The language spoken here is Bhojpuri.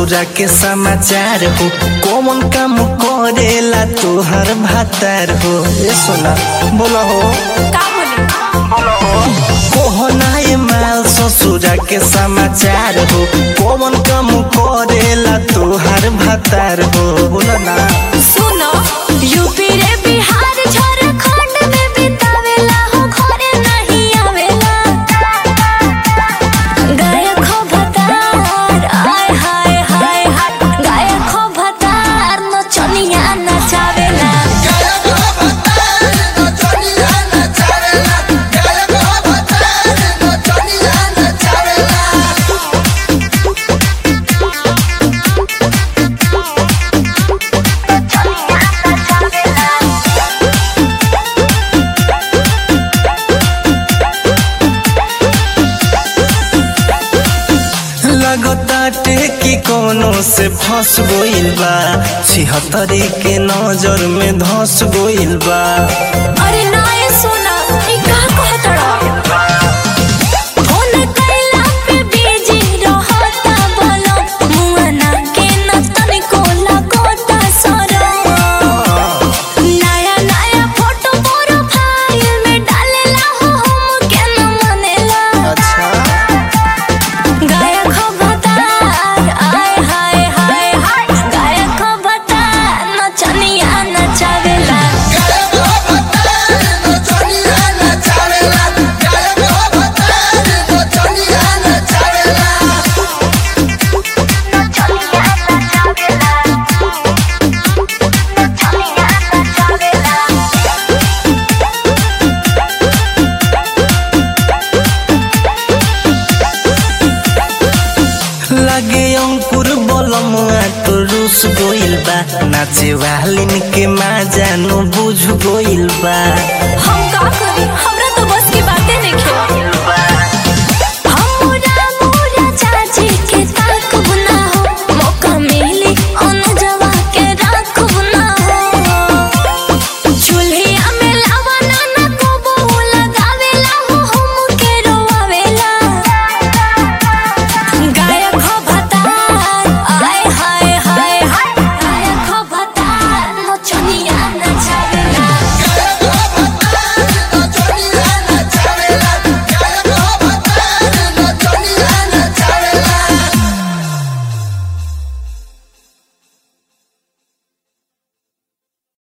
ससुरा के समाचार हो कौन काम करेला तोहर भातार हो ए सोना बोला हो का बोली कोहनाए माल ससुरा के समाचार हो कौन काम करेला तोहर भातार हो बोला ना सुनो यूपी रे बिहार झारखंड में बितावेला हो घरे नहीं आवेला गायक हो भतार आय हाय हाय हाय गायक हो भतार नचनिया नचावेला लगताटे कि कोनो से फंस गइल बा छिहत्तरी के नजर में धस गइल बा अरे नाय सोना ई का कहतड़ा फोन कैला पे बिजी रहता बोलो मुआना के न तनिको लगोता सरो नया नया फोटो प्रोफाइल में डालेला हो हम के न मनेला अच्छा गायक हो भतार आय हाय हाय हाय गायक हो भतार नचनिया नचावेला लगे अंकुर बलमुआ तो रूस गइल बा नाचे वालिन के माजानो बुझ गइल बा हम का करी